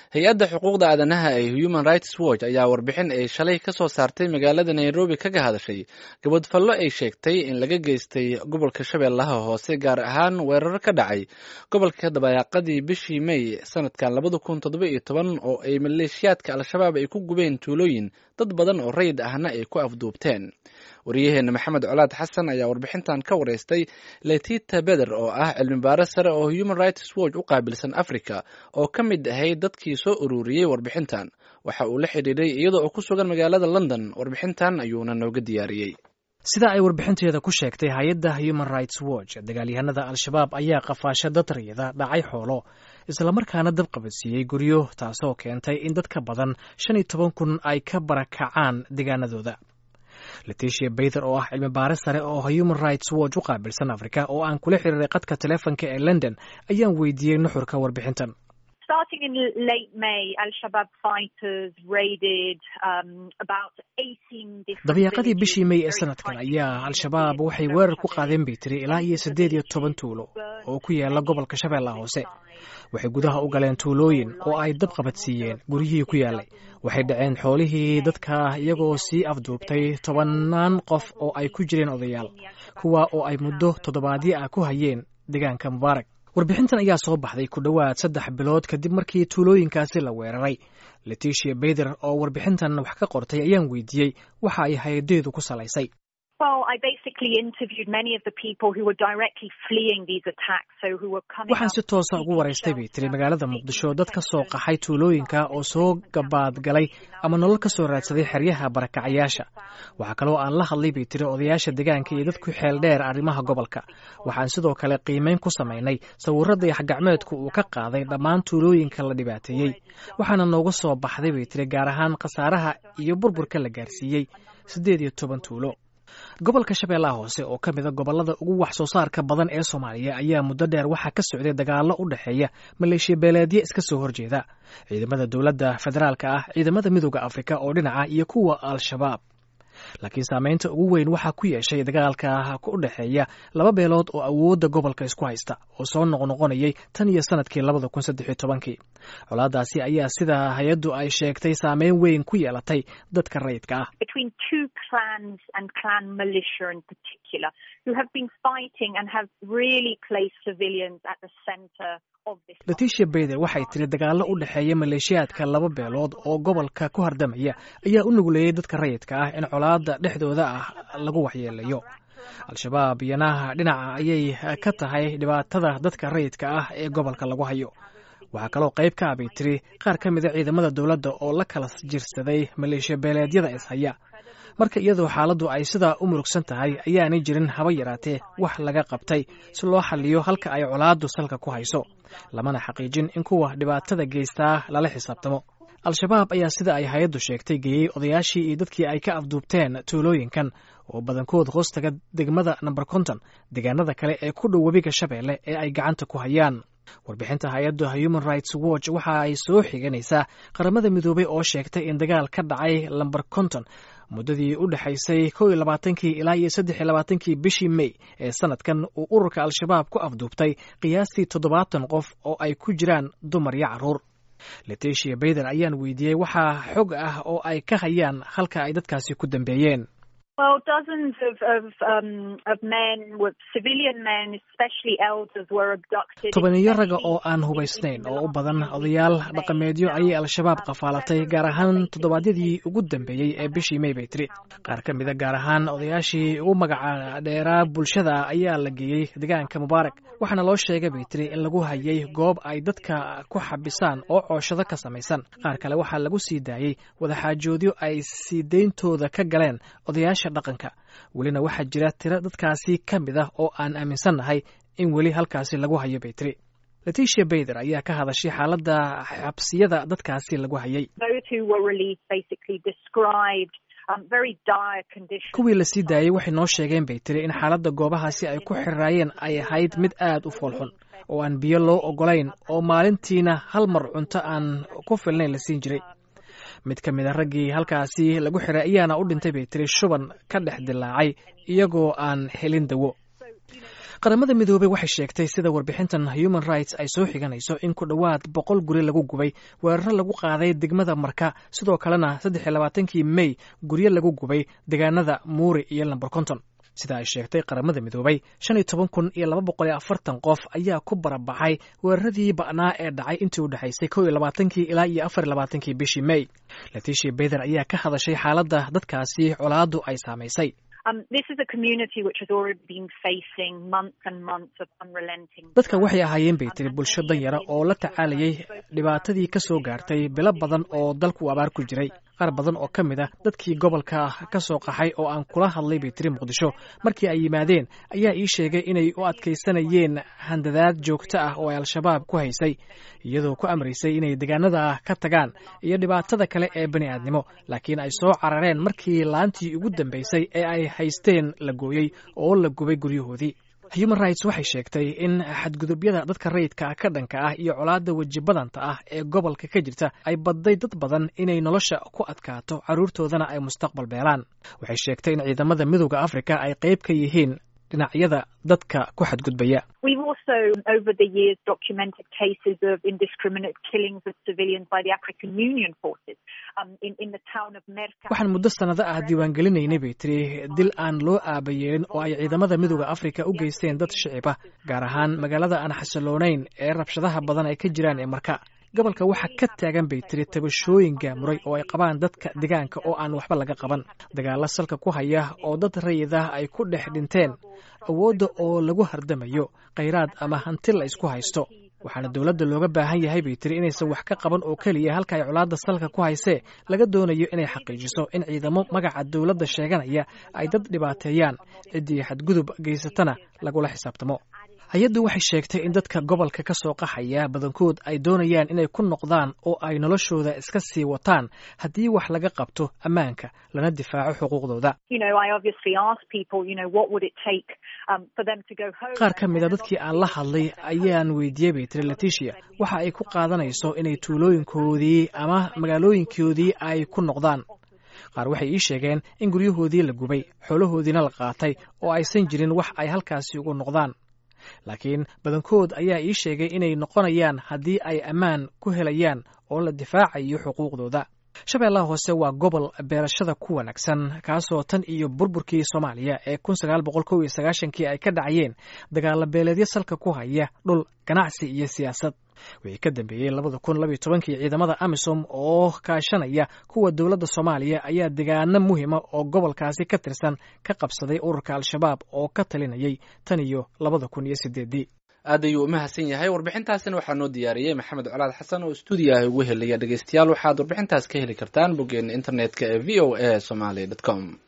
hay-adda xuquuqda aadanaha ee human rights watch ayaa warbixin ay shalay ka soo saartay magaalada nairobi kaga hadashay gabadfallo ay sheegtay in laga geystay gobolka shabeellaha hoose gaar ahaan weerar ka dhacay gobolka dabayaaqadii bishii may sanadkan labada kun toddoba iyo toban oo ay maleeshiyaadka al-shabaab ay ku gubeen tuulooyin dad badan oo rayid ahna ay ku afduubteen waryaheena maxamed colaad xasan ayaa warbixintan ka wareystay letita beder oo ah cilmi baare sare oo human rights watch u qaabilsan africa oo ka mid ahayd dadkii soo ururiyey warbixintan waxa uu la xidhiiray iyadoo uu ku sugan magaalada london warbixintan ayuuna nooga diyaariyey sida ay warbixinteeda ku sheegtay hay-adda human rights watch dagaalyahanada al-shabaab ayaa qafaasho dad rayida dhacay xoolo islamarkaana dab qabadsiiyey guryo taasoo keentay in dad ka badan shan iyo toban kun ay ka barakacaan deegaanadooda leticia bayther oo ah cilmi baare sare oo human rights watch u qaabilsan africa oo aan kula xiriiray qadka teleefonka ee london ayaan weydiiyey nuxurka warbixintan dabayaaqadii bishii may ee sanadkan ayaa al-shabaab waxay weerar ku qaadeen bay tiri ilaa iyo siddeed iyo toban tuulo oo ku yaala gobolka shabeellaha hoose waxay gudaha u galeen tuulooyin oo ay dab qabadsiiyeen guryihii ku yaalay waxay dhaceen xoolihii dadka iyagoo sii afduubtay tobannaan qof oo ay ku jireen odayaal kuwa oo ay muddo toddobaadyo ah ku hayeen deegaanka mubaarak warbixintan ayaa soo baxday ku dhowaad saddex bilood kadib markii tuulooyinkaasi la weeraray leticia bayther oo warbixintan wax ka qortay ayaan weydiiyey waxa ay hay-adeedu ku salaysay waxaan si toosa ugu waraystay bay tiri magaalada muqdisho dad ka soo qaxay tuulooyinka oo soo gabaadgalay ama nolol ka soo raadsaday xeryaha barakacayaasha waxaa kaloo aan la hadlay bay tiri odayaasha deegaanka iyo dadku xeel dheer arrimaha gobolka waxaan sidoo kale qiimeyn ku samaynay sawirada yaxgacmeedku uu ka qaaday dhammaan tuulooyinka la dhibaateeyey waxaana nooga soo baxday bay tiri gaar ahaan khasaaraha iyo burburka la gaarsiiyey siddeed iyo toban tuulo gobolka shabeellaha hoose oo ka mida gobollada ugu wax soo saarka badan ee soomaaliya ayaa muddo dheer waxaa ka socday dagaallo u dhexeeya maleeshiya beeleedyo iska soo horjeeda ciidamada dowladda federaalka ah ciidamada midooda afrika oo dhinaca iyo kuwa al-shabaab laakiin saameynta ugu weyn waxaa ku yeeshay dagaalka u dhexeeya laba beelood oo awoodda gobolka isku haysta oo soo noqnoqonayay tan iyo sanadkii labada kun saddex iyo tobankii colaadaasi ayaa sida hay-addu ay sheegtay saameyn weyn ku yeelatay dadka rayidka ah leticia bayther waxay tiri dagaallo u dhexeeya maleeshiyaadka laba beelood oo gobolka ku hardamaya ayaa u nuguleeyey dadka rayidka ah in colaada dhexdooda ah lagu waxyeelayo al-shabaab iyana dhinaca ayay ka tahay dhibaatada dadka rayidka ah ee gobolka lagu hayo waxaa kaloo qayb ka ah bay tiri qaar ka mida ciidamada dowladda oo la kala jirsaday maleeshiya beeleedyada ishaya marka iyadoo xaaladdu ay sidaa u murugsan tahay ayaanay jirin haba yaraatee wax laga qabtay si loo xaliyo halka ay colaaddu salka ku hayso lamana xaqiijin in kuwa dhibaatada geystaa lala xisaabtamo al-shabaab ayaa sida ay hay-addu sheegtay geeyey odayaashii iyo dadkii ay ka afduubteen tuulooyinkan oo badankood hoostaga degmada namber konton deegaanada kale ee ku dhow webiga shabeelle ee ay gacanta ku hayaan warbixinta hay-adda human rights watch waxa ay soo xiganaysaa qaramada midoobay oo sheegtay in dagaal ka dhacay lamber konton muddadii u dhexaysay kow iyo labaatankii ilaa iyo saddex iyo labaatankii bishii may ee sanadkan uu ururka al-shabaab ku afduubtay qiyaastii toddobaatan qof oo ay ku jiraan dumar iyo carruur leticia bayther ayaan weydiiyey waxaa xog ah oo ay ka hayaan halka ay dadkaasi ku dambeeyeen tobaniyo raga oo aan hubaysnayn oo u badan odayaal dhaqameedyo ayay al-shabaab qafaalatay gaar ahaan toddobaadyadii ugu dambeeyey ee bishii may bay tiri qaar ka mida gaar ahaan odayaashii ugu magaca dheeraa bulshada ayaa la geeyey deegaanka mubaarak waxaana loo sheegay bay tiri in lagu hayay goob ay dadka ku xabisaan oo cooshado ka samaysan qaar kale waxaa lagu sii daayey wadaxaajoodyo ay sii deyntooda ka galeen odayaasha dhaqanka welina waxaa jira tiro dadkaasi ka mid ah oo aan aaminsannahay in weli halkaasi lagu hayo bay tiri leticia bayther ayaa ka hadashay xaaladda xabsiyada dadkaasi lagu hayay kuwii la sii daayey waxay noo sheegeen bay tiri in xaaladda goobahaasi ay ku xiriraayeen ay ahayd mid aad u foolxun oo aan biyo loo ogolayn oo maalintiina hal mar cunto aan ku filnayn la siin jiray mid ka mid a raggii halkaasi lagu xiray ayaana u dhintay bay tiri shuban ka dhex dilaacay iyagoo aan helin dawo qaramada midoobey waxay sheegtay sida warbixintan human rights ay soo xiganayso in ku dhowaad boqol guri lagu gubay weeraro lagu qaaday degmada marka sidoo kalena saddex iyo labaatankii mey guryo lagu gubay deegaanada muuri iyo lamber konton sida ay sheegtay qaramada midoobay shan iyo toban kun iyo laba boqol iyo afartan qof ayaa ku barabaxay weeraradii ba'naa ee dhacay intii u dhexaysay kow iyo labaatankii ilaa iyo afar iyo labaatankii bishii mey leticia beyther ayaa ka hadashay xaaladda dadkaasi colaaddu ay saamaysay dadka waxay ahaayeen bay tiri bulsho danyara oo la tacaalayay dhibaatadii ka soo gaartay bilo badan oo dalku abaar ku jiray qaar badan oo ka mid a dadkii gobolka ka soo qaxay oo aan kula hadlay bay tiri muqdisho markii ay yimaadeen ayaa ii sheegay inay u adkaysanayeen handadaad joogto ah oo ay al-shabaab ku haysay iyadoo ku amraysay inay deegaanada ka tagaan iyo dhibaatada kale ee bani aadnimo laakiin ay soo carareen markii laantii ugu dambaysay ee ay haysteen la gooyey oo la gubay guryahoodii human rights waxay sheegtay in xadgudubyada dadka rayidka ka dhanka ah iyo colaadda weji badanta ah ee gobolka ka jirta ay badday dad badan inay nolosha ku adkaato carruurtoodana ay mustaqbal beelaan waxay sheegtay in ciidamada midooda afrika ay qayb ka yihiin dhinacyada dadka ku xadgudbaya waxaan muddo sannado ah diiwaangelinaynay bay tiri dil aan loo aabayeelin oo ay ciidamada midooda afrika u geysteen dad shicib ah gaar ahaan magaalada aan xasiloonayn ee rabshadaha badan ay ka jiraan ee marka gobolka waxaa ka taagan bay tiri tabashooyin gaamuray oo ay qabaan dadka deegaanka oo aan waxba laga qaban dagaalo salka ku haya oo dad rayid ah ay ku dhex dhinteen awoodda oo lagu hardamayo khayraad ama hanti la isku haysto waxaana dowladda looga baahan yahay bay tiri inaysan wax ka qaban oo keliya halka ay colaadda salka ku haysee laga doonayo inay xaqiijiso in ciidamo magaca dowladda sheeganaya ay dad dhibaateeyaan ciddii xadgudub geysatana lagula xisaabtamo hay-addu waxay sheegtay in dadka gobolka ka soo qaxaya badankood ay doonayaan inay ku noqdaan oo ay noloshooda iska sii wataan haddii wax laga qabto ammaanka lana difaaco xuquuqdooda qaar ka mida dadkii aan la hadlay ayaan weydiiyey bay tiri leticia waxa ay ku qaadanayso inay tuulooyinkoodii ama magaalooyinkoodii ay ku noqdaan qaar waxay ii sheegeen in guryahoodii la gubay xoolahoodiina la qaatay oo aysan jirin wax ay halkaasi ugu noqdaan laakiin badankood ayaa ii sheegay inay noqonayaan haddii ay ammaan ku helayaan oo la difaacayo xuquuqdooda shabeellaha hoose waa gobol beerashada ku wanaagsan kaasoo tan iyo burburkii soomaaliya ee kun sagaal boqol kow iyo sagaashankii ay ka dhacayeen dagaalo beeleedyo salka ku haya dhul ganacsi iyo siyaasad wixii ka dambeeyey labada kun labiyo tobankii ciidamada amisom oo kaashanaya kuwa dowladda soomaaliya ayaa degaano muhima oo gobolkaasi ka tirsan ka qabsaday ururka al-shabaab oo ka talinayay tan iyo labada kun iyo sideedii aad ayuu u mahadsan yahay warbixintaasina waxaa noo diyaariyey maxamed colaad xasan oo stuudiyaha ugu helaya dhegeystayaal waxaad warbixintaas ka heli kartaan boggeena internetka ee v o a somaly com